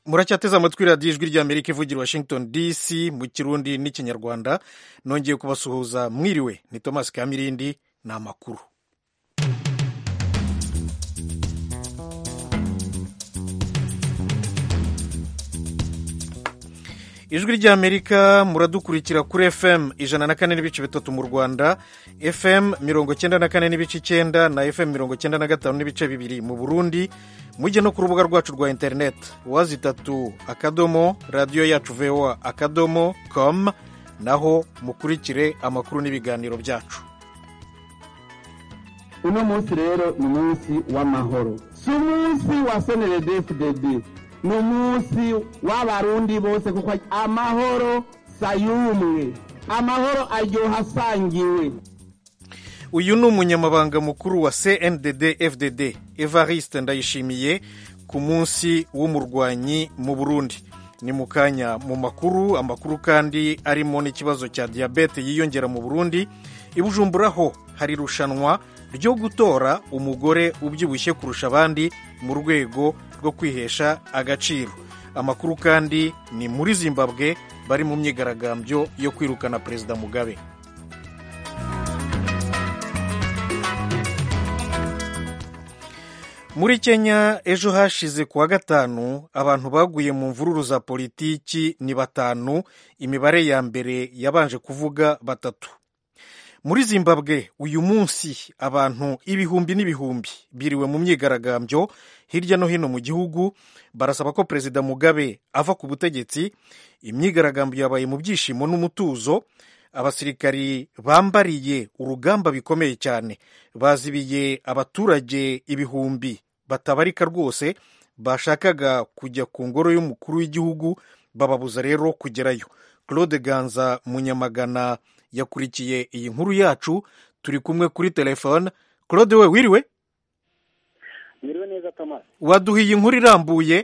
muracyateze amatwi radiyo ijwi rya amerika ivugira washington dc mu kirundi n'ikinyarwanda nongeye kubasuhuza mwiriwe ni thomas kamirindi ni amakuru ijwi rya amerika muradukurikira kuri fm ijana na kane n'ibice bitatu mu rwanda fm mirongo cyenda na kane n'ibice icyenda na fm mirongo cyenda na gatanu n'ibice bibiri mu burundi mujye no ku rubuga rwacu rwa interineti wazi itatu akadomo radiyo yacu voa akadomo com naho mukurikire amakuru n'ibiganiro byacu uno munsi rero ni umunsi w'amahoro si umunsi wa seneredefudede ni umunsi w'abarundi bose kuko amahoro sayumwe amahoro aryoha asangiwe uyu ni umunyamabanga mukuru wa cndd fdd evariste ndayishimiye ku munsi w'umurwanyi mu burundi ni mu kanya mu makuru amakuru kandi arimo n'ikibazo cya diyabete yiyongera mu burundi ibujumburaho hari irushanwa ryo gutora umugore ubyibushye kurusha abandi mu rwego rwo kwihesha agaciro amakuru kandi ni muri zimbabwe bari mu myigaragambyo yo kwirukana perezida mugabe muri kenya ejo hashize kuwa gatanu abantu baguye mu mvururu za politiki ni batanu imibare ya mbere yabanje kuvuga batatu muri zimbabwe uyu munsi abantu ibihumbi n'ibihumbi biriwe mu myigaragambyo hirya no hino mu gihugu barasaba ko perezida mugabe ava ku butegetsi imyigaragambyo yabaye mu byishimo n'umutuzo abasirikari bambariye urugamba bikomeye cyane bazibiye abaturage ibihumbi batabarika rwose bashakaga kujya ku ngoro y'umukuru w'igihugu bababuza rero kugerayo claude ganza munyamagana yakurikiye iyi nkuru yacu turi kumwe kuri telefone claude we wiriwe mwiriwe neza thomas waduha iyi nkuru irambuye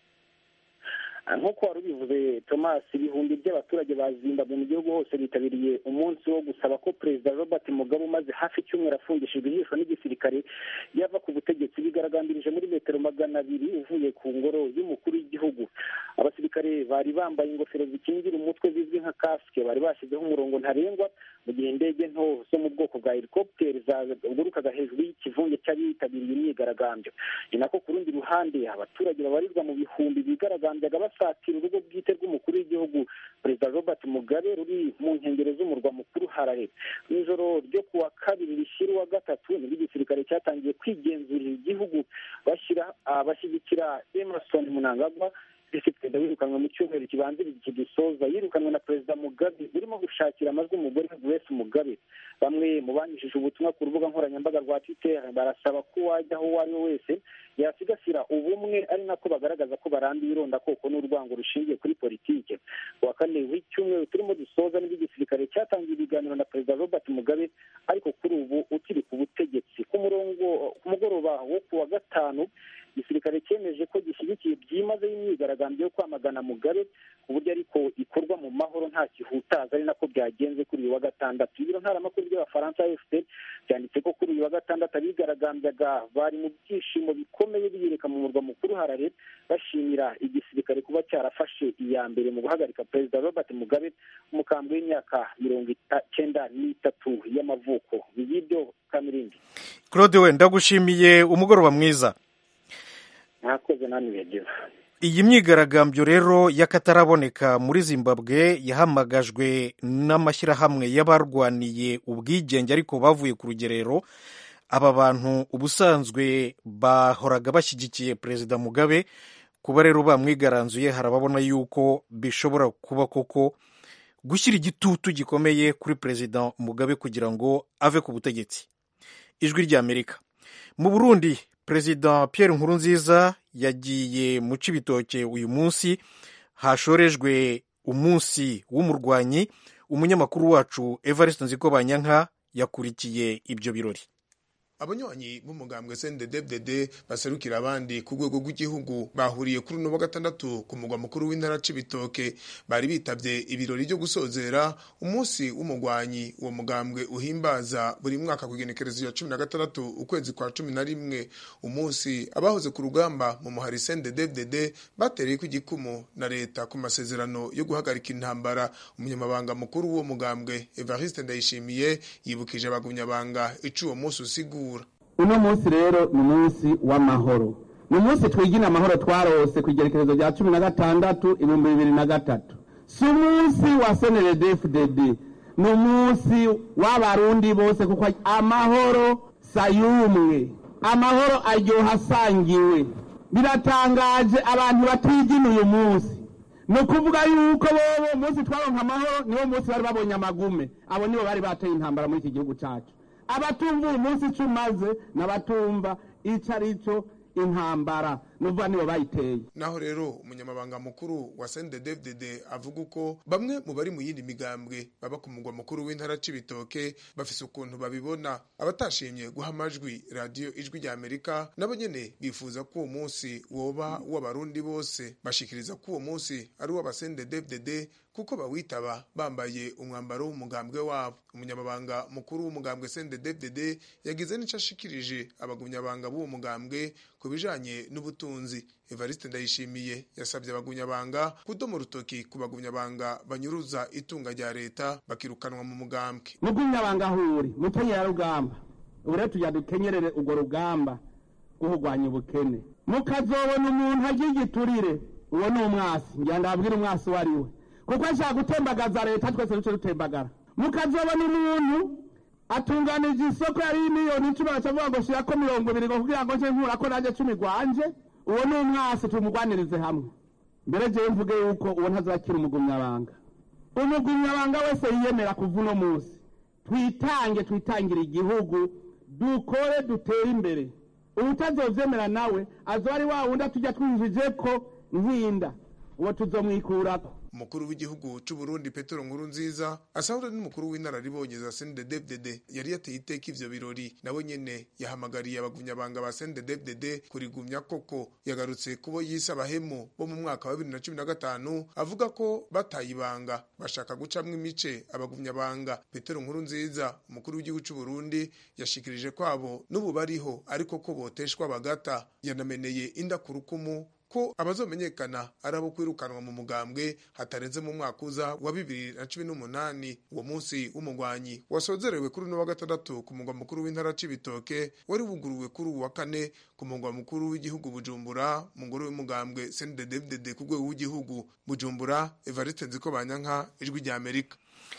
nk'uko wari ubivuze thomas ibihumbi by'abaturage ba zimbabwe mu gihugu hose bitabiriye umunsi wo gusaba ko perezida robert mugabe umaze hafi icyumweru afungishijwe ijisho n'igisirikare yava ku butegetsi bigaragambirije muri metero magana abiri uvuye ku ngoro y'umukuru w'igihugu abasirikare bari bambaye ingofero zikingira umutwe zizwi nka kasike bari bashyizeho umurongo ntarengwa mu gihe indege nto zo mu bwoko bwa helikopiteri zagurukaga hejuru y'ikivunge cy'abitabiriye imyigaragambyo ni nako ku rundi ruhande abaturage babarizwa mu bihumbi bigaragambyaga basatira urugo bwite rw'umukuru w'igihugu perezida robert mugabe ruri mu nkengero z'umurwa mukuru harare mu ijoro ryo ku wa kabiri rishyira uwa gatatu nibwo igisirikare cyatangiye kwigenzurira igihugu bashyira bashyigikira emerson munangagwa visi perezida wirukanwe mu cyumweru kibanziriza iki gisoza yirukanwe na perezida mugabe urimo gushakira amajwi umugore grace mugabe bamwe mu banyujije ubutumwa ku rubuga nkoranyambaga rwa twitter barasaba ko uwajya aho uwo ari we wese yasigasira ubumwe ari nako bagaragaza ko barambiye irondakoko n'urwango rushingiye kuri politike ku wa kane w'icyumweru turimo dusoza nibwo igisirikare cyatangiye ibiganiro na perezida robert mugabe ariko kuri ubu ukiri ku butegetsi ku murongo ku mugoroba wo ku wa gatanu igisirikare cyemeje ko gishyigikiye byimazeyo imyigaragambyo yo kwamagana mugabe ku buryo ariko ikorwa mu mahoro nta kihutaza ari nako byagenze kuri uyu wa gatandatu ibiro ntaramakuru by'abafaransa fpr byanditse ko kuri uyu wa gatandatu abigaragambyaga bari mu byishimo bikomeye biyereka mu murwa mukuru harare bashimira igisirikare kuba cyarafashe iya mbere mu guhagarika perezida robert mugabe umukambwe w'imyaka mirongo icyenda n'itatu y'amavuko y'ibyo kamirindi claude we ndagushimiye umugoroba mwiza mwakoze nani bigeze iyi myigaragambyo rero y'akataraboneka muri zimbabwe yahamagajwe n'amashyirahamwe y'abarwaniye ubwigenge ariko bavuye ku rugerero aba bantu ubusanzwe bahoraga bashyigikiye perezida mugabe kuba rero bamwigaranzuye harababona yuko bishobora kuba koko gushyira igitutu gikomeye kuri perezida mugabe kugira ngo ave ku butegetsi ijwi ry'amerika mu burundi perezida Pierre Nkurunziza yagiye mu Cibitoke uyu munsi hashorejwe umunsi w'umurwanyi umunyamakuru wacu Evariste Nzikobanyanka yakurikiye ibyo birori abanywanyi b'umugambwe CNDD-FDD baserukira abandi ku rwego rw'igihugu bahuriye kuri uno wa gatandatu ku mugwa mukuru w'intara c'ibitoke bari bitavye ibirori byo gusozera umunsi w'umugwanyi uwo mugambwe uhimbaza buri mwaka ku igenekerezo ya cumi na gatandatu ukwezi kwa cumi na rimwe umunsi abahoze ku rugamba mu muhari CNDD-FDD batereye ku igikumu na leta ku masezerano yo guhagarika intambara umunyamabanga mukuru w'uwo mugambwe Evariste Ndayishimiye yibukije abagumyabanga ico uwo munsi usigura uno munsi rero ni umunsi w'amahoro ni umunsi twigina amahoro twarose ku igerekerezo rya cumi na gatandatu ibihumbi bibiri na gatatu si umunsi wa seneredefuded ni umunsi w'abarundi bose kuko amahoro sayumwe amahoro aryoha asangiwe biratangaje abantu batigina uyu munsi ni ukuvuga yuko bobo umunsi twaronka amahoro niwo munsi bari babonye amagume abo nibo bari bateye intambara muri iki gihugu cyacu abatumva uyu munsi icyo umaze n'abatumva icyo ari cyo intambara nuvuga nibo bayiteye naho rero umunyamabanga mukuru wa CNDD-FDD avuga uko bamwe mu bari mu yindi migambwe baba ku mugwa mukuru w'intara c'ibitoke bafise ukuntu babibona abatashimye guha amajwi radiyo ijwi rya Amerika nabo nyene bifuza ko uwo munsi woba w'abarundi bose bashikiriza ko uwo munsi ari uw'aba CNDD-FDD kuko bawitaba bambaye umwambaro w'umugambwe wabo umunyamabanga mukuru w'umugambwe CNDD-FDD yagize n'ico ashikirije abagumyabanga b'uwo mugambwe ku bijanye n'ubutunzi Evariste Ndayishimiye yasabye abagunyabanga kudoma urutoki ku bagunyabanga banyuruza itunga rya leta bakirukanwa mu mugambwe mugumyabanga huri mukenyera rugamba ubu rero tujya dukenyerere urwo rugamba rwo kurwanya ubukene mukazobona umuntu agira igiturire uwo ni umwasi ngira ndabwira umwasi uwo ari we kuko ashaka gutembagaza leta twese duce dutembagara mukazobona umuntu atunganije isoko yari miliyoni icumi bakavuga ngo shirako mirongo ibiri ngo kugira ngo nje nkurako nanjye cumi rwanje uwo ni umwasi tumugwanirize hamwe mbere jewe mvuge yuko uwo ntazakira umugumyabanga umugumyabanga wese yiyemera kuva uno munsi twitange twitangire igihugu dukore dutere imbere ubutazovyemera nawe azoba ari wa wundi atujya twinjije ko nkinda uwo tuzomwikurako umukuru w'igihugu c'u Burundi Petero Nkurunziza asahura n'umukuru w'inararibonye za CNDD-FDD yari yateye iteka ivyo birori nawe nyene yahamagariye abagunyabanga ba CNDD-FDD kurigumya koko yagarutse kubo yise abahemu bo mu mwaka wa 2015 avuga ko batayibanga bashaka gucamwo imice abagunyabanga Petero Nkurunziza umukuru w'igihugu c'u Burundi yashikirije kwabo n'ubu bariho ariko ko boteshwa bagata yanameneye inda kurukumu ko abazomenyekana ari abo kwirukanwa mu mugambwe hatarenze mu mwaka uza wa bibiri na cumi n'umunani uwo munsi w'umugwanyi wasozerewe kuri uno wa gatandatu ku mugwa mukuru w'intara c'ibitoke wari wuguruwe kuri uwa kane ku mugwa mukuru w'igihugu bujumbura mu ngoro y'umugambwe CNDD-FDD ku rwego w'igihugu bujumbura evariste nziko banyanka ijwi rya amerika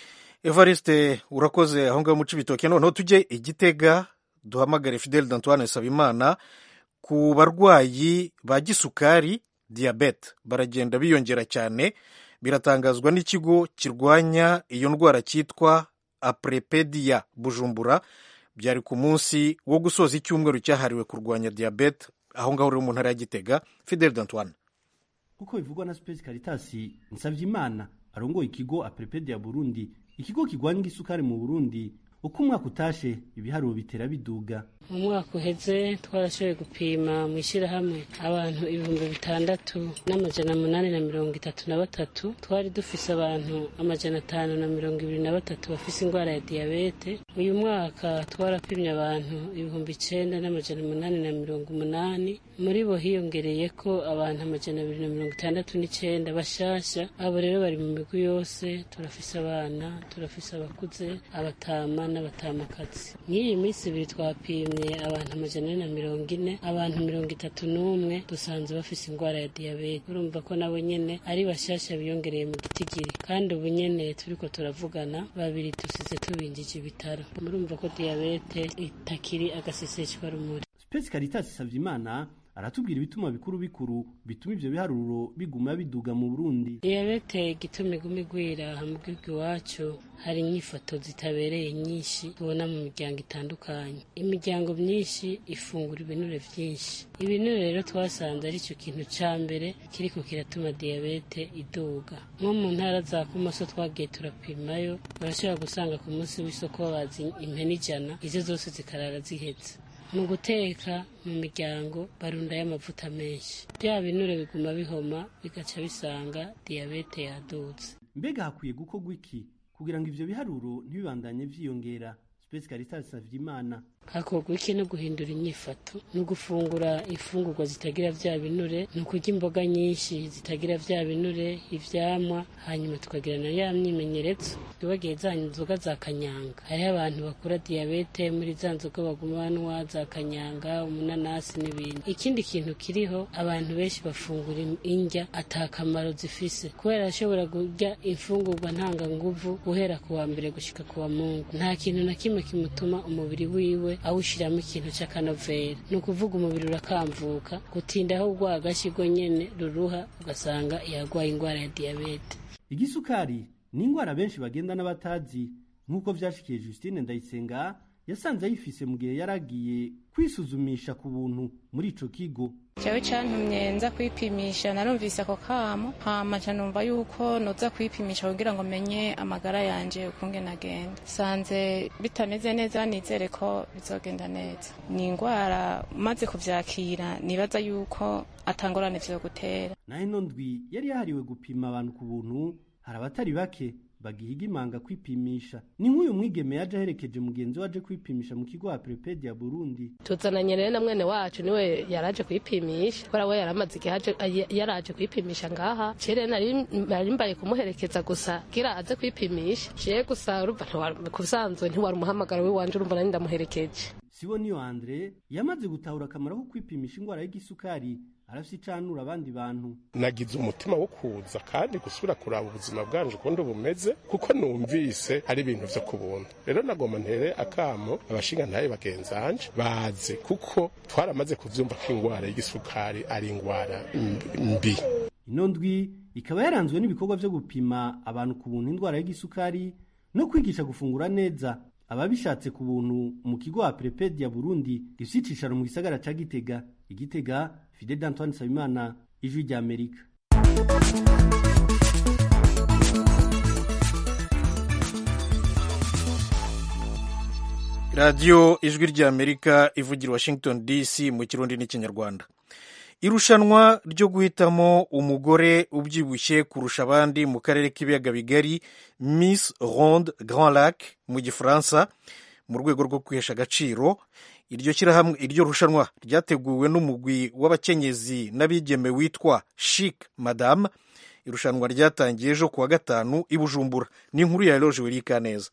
evariste urakoze aho ngaho mu c'ibitoke noneho tujye igitega duhamagare fidel d'antoine sabimana ku barwayi ba gisukari diyabete baragenda biyongera cyane biratangazwa n'ikigo kirwanya iyo ndwara cyitwa aprepedia bujumbura byari ku munsi wo gusoza icyumweru cyahariwe kurwanya diyabete aho ngaho rero mu ntara ya gitega fidel d'antoine kuko bivugwa na Space Caritas Nsavyeimana arongoye ikigo aprepedia Burundi ikigo kirwanya isukari mu Burundi uko umwaka utashe ibiharuro bitera biduga mu mwaka uheze twarashoboye gupima mu ishyirahamwe abantu ibihumbi bitandatu n'amajana munani na mirongo itatu na batatu twari dufise abantu amajana atanu na mirongo ibiri na batatu bafise indwara ya diyabete uyu mwaka twarapimye abantu ibihumbi icenda n'amajana munani na mirongo umunani muri bo hiyongereye ko abantu amajana abiri na mirongo itandatu n'icenda bashasha abo rero bari mu migwi yose turafise abana turafise abakuze abatama n'abatamakazi nk'iyi minsi ibiri twapimye abantu amajana ane na mirongo ine abantu mirongo itatu n'umwe dusanze bafise indwara ya diyabete urumva ko nabo nyene ari bashasha biyongereye mu gitigiri kandi ubu nyene turiko turavugana babiri dusize tubinjije ibitaro murumva ko diyabete itakiri agaseseshwa rumuri Space Caritas Savyimana aratubwira ibituma bikuru bikuru bituma ivyo biharuro biguma biduga mu Burundi diyabete igituma iguma igwira mu gihugu iwacu hari inyifato zitabereye nyinshi tubona mu miryango itandukanye imiryango myinshi ifungura ibinure vyinshi ibinure rero twasanze ari cyo kintu ca mbere kiriko kiratuma diyabete iduga nko mu ntara za kumoso twagiye turapimayo barashobora gusanga ku munsi w'isoko bazi impene ijana izo zose zikarara zihetse mu guteka mu miryango barundayo amavuta menshi bya binure biguma bihoma bigaca bisanga diyabete yadutse mbega hakwiye gukorwa iki kugira ngo ivyo biharuro ntibibandanye vyiyongera Space Caritas Savyimana hakorwa iki no guhindura inyifato ni ugufungura ifungurwa zitagira vya binure ni ukurya imboga nyinshi zitagira vya binure ivyamwa hanyuma tukagira na ya myimenyerezo twibagiye za nzoga za kanyanga hariho abantu bakura diyabete muri za nzoga baguma banywa za kanyanga umunanasi n'ibindi ikindi kintu kiriho abantu benshi bafungura indya ata kamaro zifise kubera ashobora kurya imfungurwa ntanganguvu guhera ku wa mbere gushika ku wa mungu nta kintu na kimwe kimutuma umubiri wiwe awushyiramo ikintu cy'akanovera ni ukuvuga umubiri urakamvuka gutinda aho urwagashyigo nyene ruruha ugasanga yarwaye indwara ya diyabete igisukari ni indwara benshi bagenda n'abatazi nk'uko vyashikiye Justine Ndayisenga yasanze ayifise mu gihe yaragiye kwisuzumisha ku buntu muri ico kigo jewe cantumye nza kwipimisha narumvise ako kamo hama ca numva yuko noza kwipimisha kugira ngo menye amagara yanje ukungene agenda sanze bitameze neza nizere ko bizogenda neza ni ingwara maze kuvyakira nibaza yuko atangorane vyogutera naho ino ndwi yari yahariwe gupima abantu ku buntu hari abatari bake bagihiga imanga kwipimisha ni nk'uyu mwigeme yaje aherekeje mugenzi we aje kwipimisha mu kigo wa Preped ya Burundi tuzananye rero na mwene wacu niwe yaraje kwipimisha kubera we yaramaze igihe aje- ay- yaraje kwipimisha ngaha cere nari nari mbaye kumuherekeza gusa gira aze kwipimisha ciye gusa urumva ntiwari- kusanzwe ntiwari umuhamagaro w'iwanje urumva nari ndamuherekeje sibo niyo Andre yamaze gutahura akamaro ko kwipimisha indwara y'igisukari arafise icanura abandi bantu nagize umutima wo kuza kandi gusubira kuraba ubuzima bwanje ukundi bumeze kuko numvise ari ibintu vyo kubuntu rero nagomba ntere akamo abashinga ntaye bagenzanje baze kuko twaramaze kuvyumva ko ingwara y'igisukari ari ingwara mbi ino ndwi ikaba yaranzwe n'ibikorwa vyo gupima abantu ku buntu indwara y'igisukari no kwigisha gufungura neza ababishatse ku buntu mu kigo wa Preped ya Burundi gifise icicaro mu gisagara ca Gitega igitega Fidel Antoine Sabimana ijwi rya Amerika radiyo ijwi ry'amerika ivugira washington dc mu kirundi n'ikinyarwanda irushanwa ryo guhitamo umugore ubyibushye kurusha abandi mu karere k'ibiyaga bigari miss ronde grand lac mu gifaransa mu rwego rwo kwihesha agaciro iryo shyirahamwe iryo rushanwa ryateguwe n'umugwi w'abakenyezi n'abigeme witwa chic madame irushanwa ryatangiye ejo kuwa gatanu i bujumbura ni inkuru ya eloge wirika neza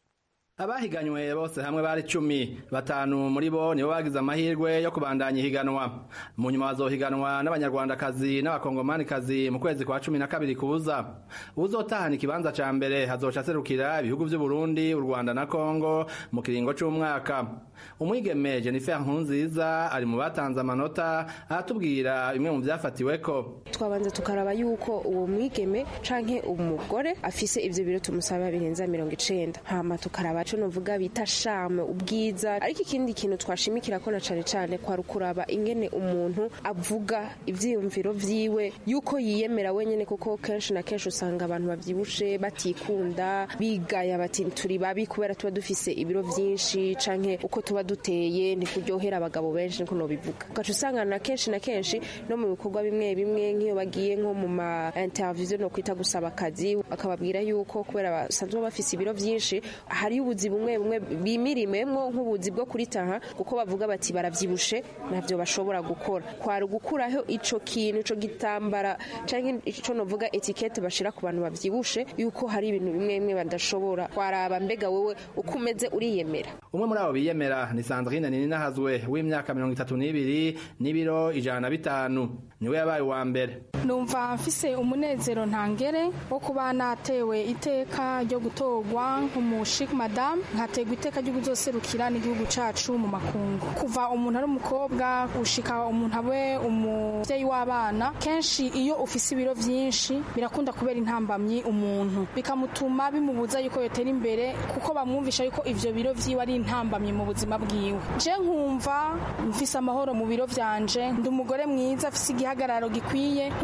abahiganywe bose hamwe bari cumi batanu muri bo nibo bagize amahirwe yo kubandanya ihiganwa mu nyuma bazohiganwa n'abanyarwandakazi n'abakongomanikazi mu kwezi kwa cumi na kabiri kuza uzotahana ikibanza ca mbere hazoca aserukira ibihugu vy'uburundi u rwanda na kongo mu kiringo c'umwaka umwigeme jennifer nkunziza ari mu batanze amanota aratubwira bimwe mu vyafatiweko twabanza tukaraba yuko uwo mwigeme canke umugore afise ivyo biro tumusaba birenza mirongo icenda hama tukaraba co novuga bita shame ubwiza ariko ikindi kintu twashimikira ko na cane cane kwari ukuraba ingene umuntu avuga ivyiyumviro vyiwe yuko yiyemera wenyene kuko kenshi na kenshi usanga abantu bavyibushe batikunda bigaya bati turi babi kubera tuba dufise ibiro vyinshi canke uko tuba duteye ntikuryohera abagabo benshi niko nobivuga ugaca usanga na kenshi na kenshi no mu bikorwa bimwe bimwe nk'iyo bagiye nko mu ma interview no kwita gusaba akazi bakababwira yuko kubera basanzwe bafise ibiro vyinshi hari ubuzi bumwe bumwe bimirimemwo nk'ubuzi bwo kuritaha kuko bavuga bati baravyibushe navyo bashobora gukora kwari gukuraho ico kintu ico gitambara canke ico novuga etikete bashira ku bantu bavyibushe yuko hari ibintu bimwe bimwe badashobora kwaraba mbega wewe uko umeze uriyemera umwe muri abo biyemera ni sandrine ninahazwe w'imyaka mirongo itatu n'ibiri n'ibiro ijana na bitanu niwe yabaye uwa mbere numva mfise umunezero ntangere wo kuba natewe iteka ryo gutorwa nk'umushik madame nkategwa iteka ryo kuzoserukira n'igihugu cacu mu makungu kuva umuntu ari umukobwa gushika umuntu abe umuvyeyi w'abana kenshi iyo ufise ibiro vyinshi birakunda kubera intambamyi umuntu bikamutuma bimubuza yuko yotera imbere kuko bamwumvisha yuko ivyo biro vyiwe ari intambamyi mu buzima bwiwe je nkumva mfise amahoro mu biro vyanje ndi umugore mwiza afise igihagararo gikwiye nkumva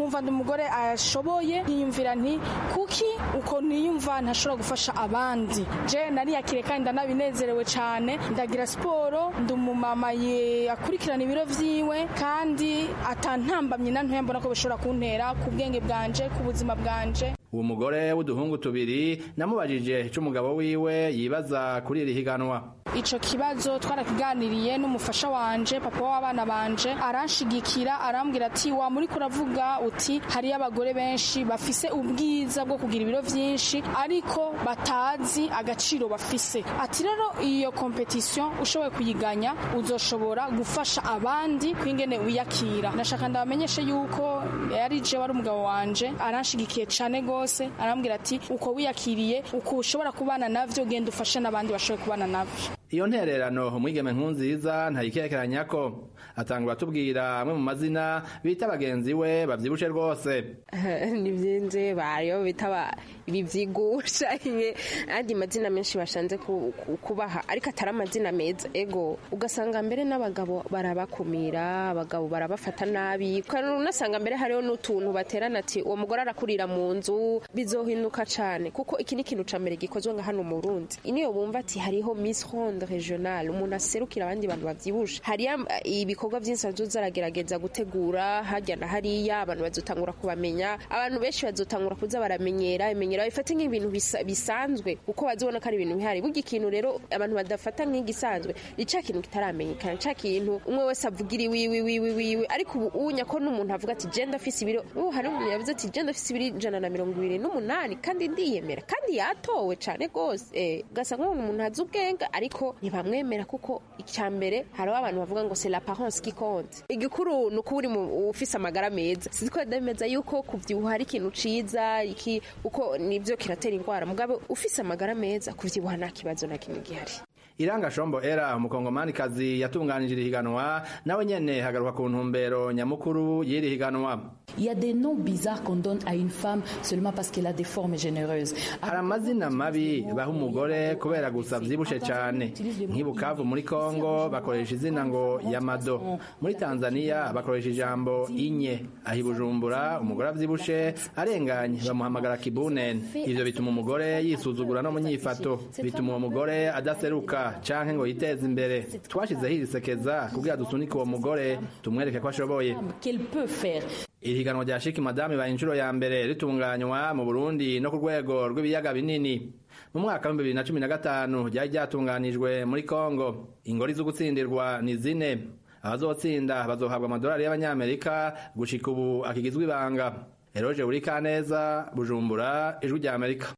numva ndi umugore ashoboye nkiyumvira nti kuki uko niyumva ntashobora gufasha abandi je nariyakire kandi ndanabinezerewe cyane ndagira siporo ndi umumama ye- akurikirana ibiro vyiwe kandi atantambamye na ntoya mbona ko bishobora kuntera ku bwenge bwanje ku buzima bwanje uwo mugore w'uduhungu tubiri namubajije ico umugabo wiwe yibaza kuri iri higanwa ico kibazo twarakiganiriye n'umufasha wanje papa w'abana banje aranshigikira arambwira ati wa muri kuravuga uti hariyo abagore benshi bafise ubwiza bwo kugira ibiro vyinshi ariko batazi agaciro bafise ati rero iyo competition ushoboye kuyiganya uzoshobora gufasha abandi kwingene wiyakira ndashaka ndabamenyeshe yuko yari je wari umugabo wanje aranshigikiye cane gose arambwira ati uko wiyakiriye uko ushobora kubana navyo genda ufashe n'abandi bashoboye kubana navyo iyo ntererano umwigeme nkunziza ntayikekeranya ko atangura atubwira amwe mu mazina bita bagenzi we bavyibushe rwose nibyenze bariyo bitaba ibi vyigusha ibi andi mazina menshi bashanze ku- ku- kubaha ariko atari amazina meza ego ugasanga mbere n'abagabo barabakumira abagabo barabafata nabi kandi unasanga mbere hariho n'utuntu baterana ati uwo mugore arakurira mu nzu bizohinduka cane kuko iki ni ikintu ca mbere gikozwe nga hano mu Burundi iniyo bumva ati hariho Miss Ronde Regional umuntu aserukira abandi bantu bavyibusha hariya eh, ibikorwa vyinshi azoza aragerageza gutegura harya na hariya abantu bazotangura kubamenya abantu benshi bazotangura kuza baramenyera imenyera bifate nk'ibintu bisa- bisanzwe kuko bazibona ko ari ibintu bihari burya ikintu rero abantu badafata nk'igisanzwe ni ca kintu kitaramenyekana ca kintu umwe wese avugira iwiwi wiwi wiwi ariko ubu unya ko n'umuntu avuga ati je ndafise ibiro ubu hari umuntu yavuze ati je ndafise ibiro ijana na mirongo ibiri n'umunani kandi ndiyemera kandi yatowe cane gose eh, ugasanga umuntu umuntu azi ubwenge ariko ntibamwemera kuko icya mbere hariho abantu bavuga ngo c'est l'apparence qui compte igikuru ni uko uri mu- ufise amagara meza sizi ko ndemeza yuko kuvyibuha ari ikintu ciza iki uko nivyo kiratera indwara mugabo ufise amagara meza kuvyibuha nta kibazo na kimwe gihari iranga shombo era umukongomanikazi yatunganije iri higanwa nawe nyene hagaruka ku ntumbero nyamukuru y'iri higanwa Il y a des noms bizarres qu'on donne à une femme seulement parce qu'elle a des formes généreuses. hari amazina mabi baha umugore kubera gusa vyibushe cane nk'i bukavu muri kongo bakoresha izina ngo yamado muri tanzania bakoresha ijambo inye aho i bujumbura umugore avyibushe arenganye bamuhamagara kibunen ivyo bituma umugore yisuzugura no mu nyifato bituma uwo mugore adaseruka canke ngo yiteze imbere twashizeho iri sekeza kugira dusunike uwo mugore tumwereke ko ashoboye Qu'elle peut faire. iri higanwa rya shiki madame ibaye inshuro ya mbere ritunganywa mu burundi no ku rwego rw'ibiyaga binini mu mwaka w'ibihumbi bibiri na cumi na gatanu ryari ryatunganijwe muri kongo ingori zo gutsindirwa ni zine abazotsinda bazohabwa amadolari y'abanyamerika gushika ubu akigizwe ibanga eroje buri kaneza bujumbura ijwi rya amerika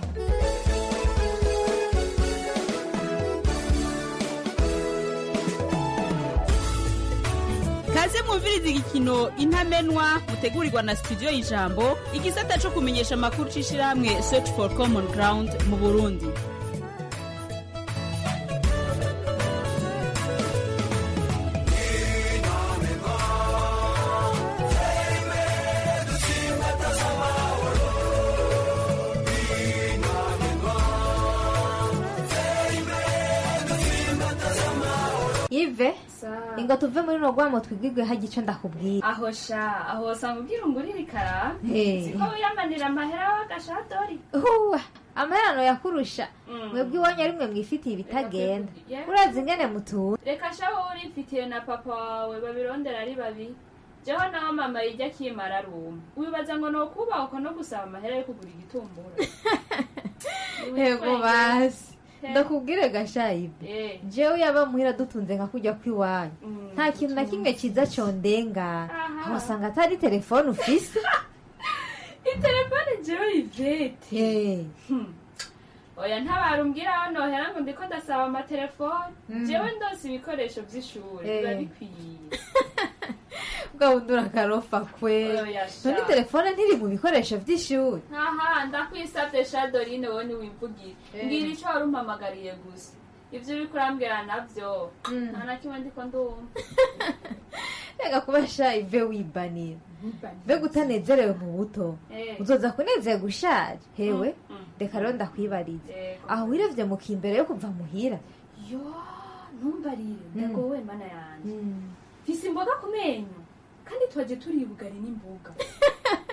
kaze mwumviriza igikino intamenwa mutegurirwa na studio y'ijambo igisata cyo kumenyesha amakuru c'ishirahamwe search for common ground mu burundi ive ingo tuve muri no gwamo twigigwe hagiye ico ndakubwira aho sha aho usanga ubwira ungurira ikara Eh. siko wiyamanira amahera w'agashadori huwa amaherano yakurusha mwebwe iwanyu ari mwe mwifitiye ibitagenda Yeah. urazi ingene mutura reka sha wowe urifitiye na papa wawe babirondera ari babiri jewe nawe mama yijya akimara aruma wibaza ngo nokubahwa no gusaba amahera yo kugura igitumbura yego basi He. ndakubwire gasha ive Eh. jewe yaba muhira dutunze nka kujya kw'iwanyu nta kintu na kimwe ciza condengana aho usanga atari telefone ufise itelefone jewe ivete Eh. oya ntabarumbwira aho nohera ngo ndiko ndasaba amatelefone Mm. jewe ndose ibikoresho vy'ishuri biba Eh. bikwiye bwa bundi urakarofa kwe Oya sha. none telefone ntiri mu bikoresho vy'ishuri aha ndakwisavye shadorine wowe niwivugire Eh. mbwira ico wari umpamagariye gusa ivyo uriko urambwira navyo nta na kimwe ndiko ndumva reka kuba sha ive wibanira mbega utanezerewe mu buto Eh. uzoza kunezerwa ushaje hewe Mm, mm. reka rero ndakwibarize Yego. aho wirevye mu kimbere yo kuva muhira yo ntumbarire ndagowe mana yanje mfise imboga ku menyo kandi twaje turi bugari n'imboga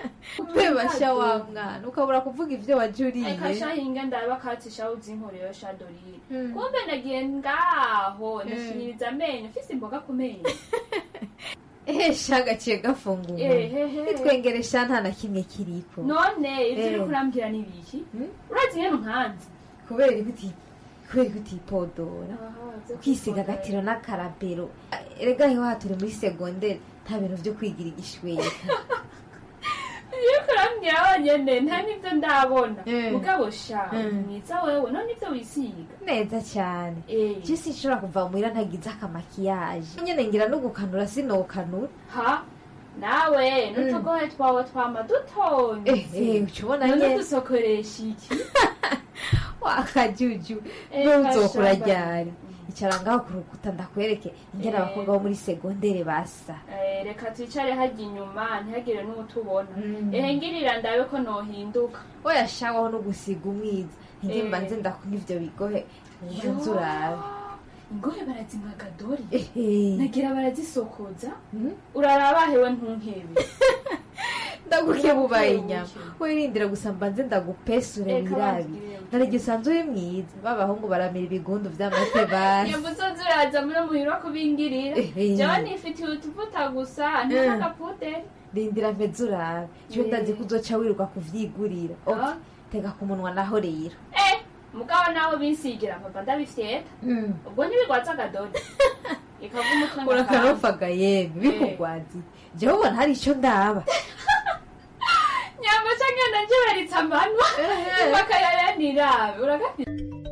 bebasha wa mwana ukabura kuvuga ibyo wajuriye reka shahinga ndaba katisha uzinkoreyo shadorire kumbe nagiye ngaho ndashinyiriza amenyo mfise imboga ku menyo ehe sha gaciye gafunguye Ehehe. nitwengeresha nta na kimwe kiriko none ivyo Eh. uriko urambwira ni ibiki urazi nyene nkanzi kubera ibiti kubera utipodora kwisiga agatiro n'akarabero erega heho turi muri segonderi nta bintu vyo kwigira igishweka iyo uriko urambwira wonyene nta n'ivyo ndabona Eh. mugabo sha Mm. mwiza wewe none ivyo wisiga neza cyane je sinshobora kuva muhira ntagize akamakiyaje nyene ngira no gukanura sinokanura ha nawe n'utugohe twawe twama dutonze Eh, eh, uca ubona none nyene. dusokoresha iki wakajuju Eh, ntuzokura kashamba. ryari icara ngaho ku rukuta ndakwereke ingene Eh. abakobwa bo muri segondere basa Eh, reka twicare harya inyuma ntihagire n'utubona ehe ngirira ndabe ko nohinduka oya shawaho no gusiga umwiza njye Eh. mbanze ndakunywa ivyo bigohe Yo. nze urabe ingohe barazinkaga dori Ehe. nagira barazisokoza uraraba hewe ntunkebe ndagukebubaye inyama wirindira gusa mbanze ndagupesure Eka mwirabi bambwire. narige usanzwe uri mwiza b'abahungu baramira ibigundu vy'amase basi iyo muzozi uraza muri muhira kubingirira Ehe. jewe nifitiye utuvuta gusa ntakagapuderi rindira mpeze urabe cyo Eh. ndazi ko uzoca wiruka kuvyigurira Ok, Ah. tega ku munwa naho rero eh mugabo naho binsigira papa ndabifyeta ubwo ntibigwaza agadori ikava umutwe ngakanda. urakarofaga yemwe bikugwazi jewe ubona hari ico ndaba nyamba canke ndajeberitse amanwa impaka yayanirabe uragafite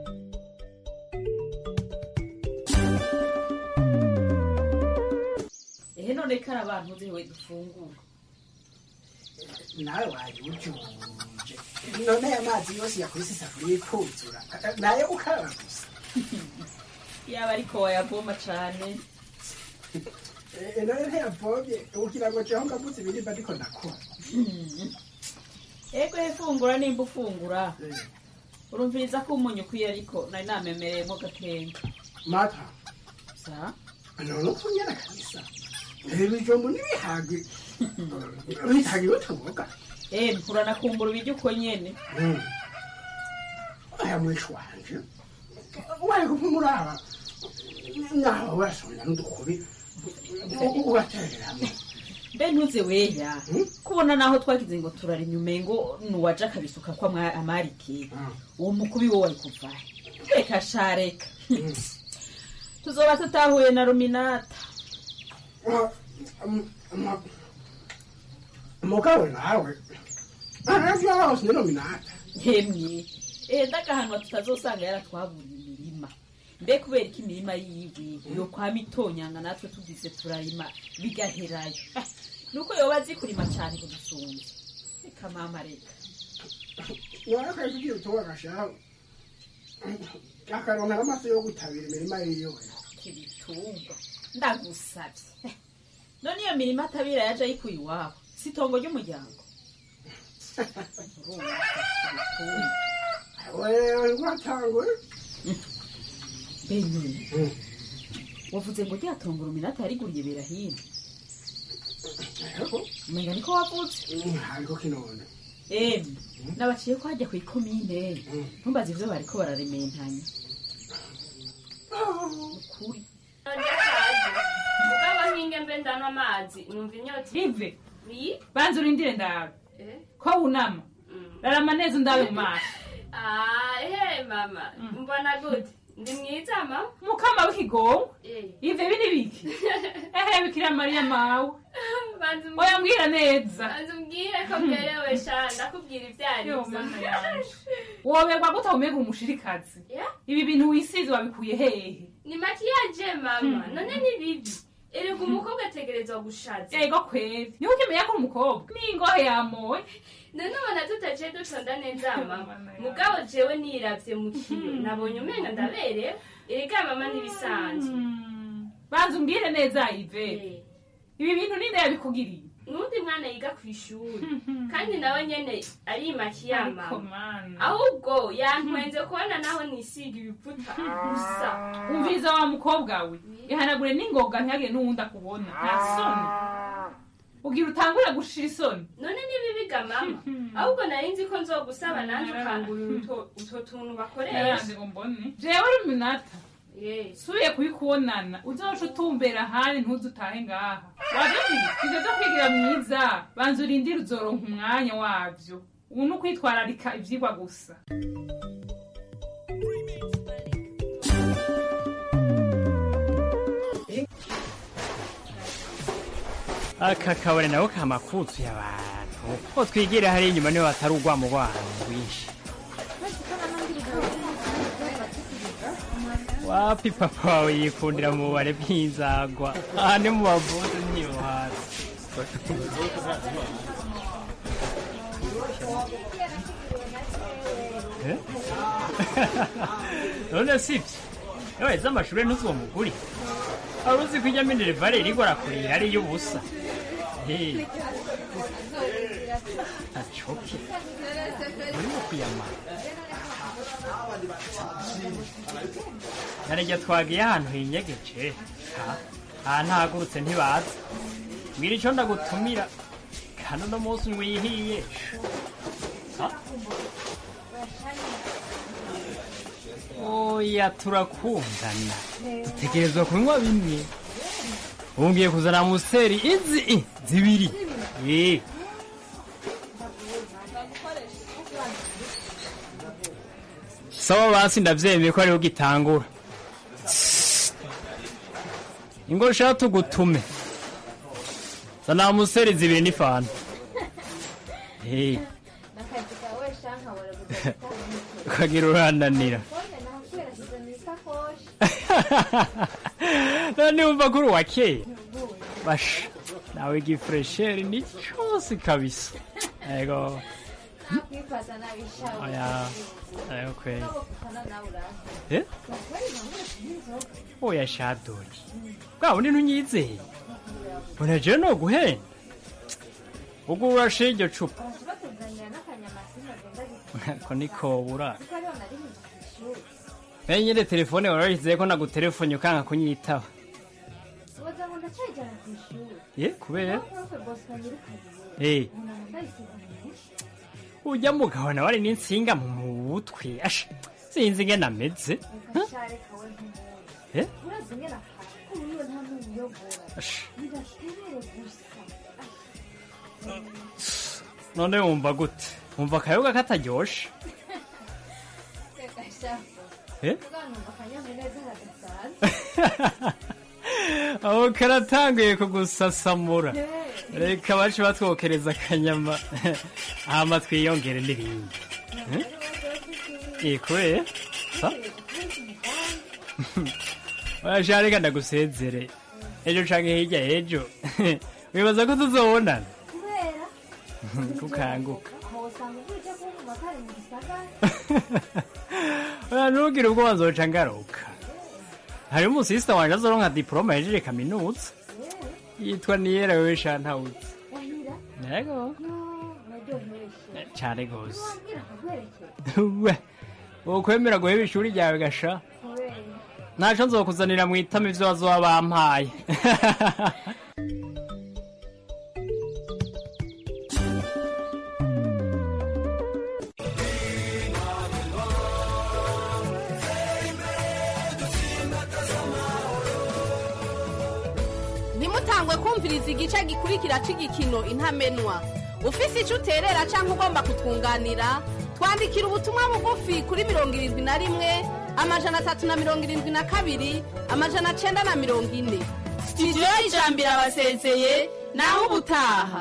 ehe none kari abantu uziwe dufungura nawe wayujuje none aya mazi yose yakubise isafuriya ikuzura nayo ukaraba gusa yaba ariko wayavoma cane Eh, none ntiyavomye ugira ngo jeho ngabuze ibiribwa ariko ndakora ego efungura nimba ufungura urumviriza ko umunyu ukwiye ariko nari namemereyemo gakenga mata sa none utunyana kabisa ibi bijumbu n'ibihagi bihagi bituboga eh uranakumbura ibiryo uko nyene aya mwishi wanje wari kupfumuraba naho wasomya n'udukubi ugatereramo mbe ntuze weya kubona naho twagize ngo turarima umengo nuwaje akabisuka ko amwa- amarike uwo mukubi wo wari kuva reka sha reka tuzoba tutahuye na ruminata mugabo nawe hafi yaho sinominata hemye eh ndagahanwa tutazosanga yaratwaburiye imirima mbe kubera ko imirima yiwe yo kwa mitonyanga natwe tugize turarima bigaherayo Ah, nuko yoba azi kurima cane kudusumba reka mama reka nawe akazi ugiye utuba agashaho akaronka n'amaso yo gutabira imirima yiwe kibitungwa ndagusavye none iyo mirima atabira yaje ayikuye iwabo si itongo ry'umuryango Urumva, kibitungwa. wewe rwatangwe benyine wavuze ngo ryatongo ruminata yariguriye berahino umenga niko wavuze ariko kinone emwe nabaciye ko hajya ku ikomine ntumbaze ivyo bariko bararementanya ukuri mugabo nkinge mbe ndanywa amazi numva inyota ive Oui. banza urindire ndawe Eh? ko wunama rarama neza undabe mu maso Ah, ehe mama mbona gute ndi mwiza mama mukama w'ikigongo Eh. ive bini biki ehe bikira mariya mawe banza umbwire- oya mbwira neza banza umbwire ko bwerewe sha ndakubwira ibyo ari Yo, byo. mana yanje. woberwa gute umega umushirikazi Yeah? ibi bintu wisize wabikuye hehe ni makiyaje mama Hmm. none ni bibi erega umukobwa ategerezwa gushaza ego kweri niho ukimenya ko uri umukobwa n'ingohe yamoye none ubona tutaciye dutonda neza mama mugabo jewe niravye mu kiyo nabonye umenga ndaberewe erega mama ntibisanzwe banza umbwire neza ive ibi bintu ninde yabikugiriye n'undi mwana yiga ku ishuri kandi nawe nyene arimakiya Ariko mama ahubwo yantwenze kubona naho nisiga ibiputa gusa umviriza wa mukobwa we ihanagure n'ingoga ntihagire n'uwundi akubona nta soni ugira utangure gushira isoni none ntibibiga mama ahubwo nari nzi ko nzogusaba nanjye ukangurira utwo- utwo tuntu bakoresha Yaranze ngo mbone jewe ruminata subiye kubikubonana uzoca utumbera ahandi ntuze utahe ngaha wavyumvise ivyo vyo kwigira mwiza banza urindire uzoronka umwanya wavyo ubu ni ukwitwararika ivyigwa gusa aka kabone nako kamakuzuye abantu ko twigira hari inyuma niho hatari urwamo rw'ahantu rwinshi wapi papa wawe yikundira mu bubare bw'inzagwa aha ni mu bavuzi niyo hasi Eh? none sibyo iyo waheze amashuri ntuzi uwo muguri wari uzi ko ijya minerivare irigwa arakurira ari iy'ubusa Eh, acoke urimo kuyamara narejya twagiye ahantu hinyegeje Ha, aha ntahagurutse ntibaza mbwira icyo ndagutumira kandi uno munsi wihiye Ha? oya turakundana dutegerezwa kunywa bimwe wongeye kuzana museri izi i, zibiri Eh. sawa basi ndavyemeye ko ariho gitangura ingo shaka tugutume zana museri zibiri n'ifanta Eh, n'akazi kawe shanka bora guteka ukagira urananira none nakubera shize mu isakoshi none wumva ko uri uwa kera basha nawe gifuresheri ni cyose kabisa ego nakwifata nabishawe oya ayo kweli ukana nawe uraza Eh? bakora impamvu y'inzoga oya shadori bwa bundi ntunyizeye mbona jewe no guhenda ubwo urashe iryo cupa baraza batuzanira n'akanyamasi ntagenda ko nikobura kuko ariho nari mu ishuri nayo nyine telefone warayishyizeho ko nagutelefone ukanga kunyitaba ubaza ngo ndacyajyana ku ishuri ye kubera profe bosco nyirukanye Eh. umuntu ndayisiga mu mutwe ujya mugabo nawe ari n'insinga mu mutwe asha sinzi ingene ameze ugashare kawe nk'umuntu Eh? urazi ingene afashe ko uriwe nta n'umuyobora Asha. bidaterere gusa none wumva gute wumva akayoga kataryoshe reka shafo Eh? uganumva akanyamuneza hagasanzwe aho karatanguye kugusasamura reka bace batwokereza akanyama hama twiyongere n'ibindi Eh? Eh, kubera sa oya reka ndagusezere ejo canke hirya ejo wibaza ko tuzobonana kubera kukanguka aho usanga uje kumva kari mu gisagara oya ntugire ubwo wazoca ngaruka hariho umusisita wanje azoronka diporoma yahejeje kaminuza yitwa niyera wewe shantawuzi wahira yego naryohereshe cane gose wambwira akagwerekera we wokwemera guheba ishuri ryawe gasha kubera ntaco nzokuzanira mu itama ivyo bazoba bampaye ntimutangwe kumviriza igice gikurikira cy'igikino intamenwa ufise icyo uterera cyangwa ugomba kutwunganira twandikira ubutumwa bugufi kuri mirongo irindwi na rimwe amajana atatu na mirongo irindwi na kabiri amajana cyenda na mirongo ine sitidiyo y'ijambo irabasezeye naho ubutaha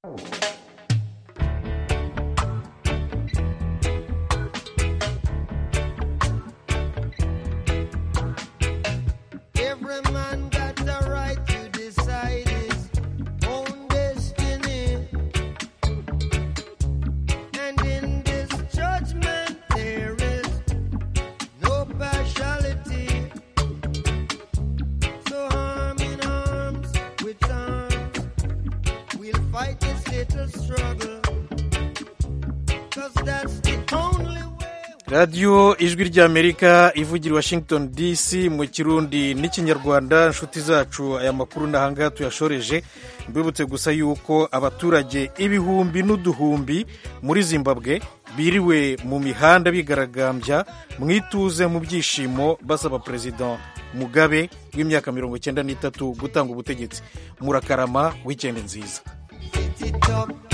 Every man got the right to decide his own destiny. And in this judgment, there is no partiality. So, arm in arms with arms, we'll fight this little struggle. Cause that's the only way. radiyo ijwi ry'amerika ivugira i washington dc mu kirundi n'ikinyarwanda inshuti zacu aya makuru n'ahangaha tuyashoreje mbibutse gusa yuko abaturage ibihumbi n'uduhumbi muri zimbabwe biriwe mu mihanda bigaragambya mu ituze mu byishimo basaba perezida mugabe w'imyaka mirongo icyenda n'itatu gutanga ubutegetsi murakarama wikendi nziza it up.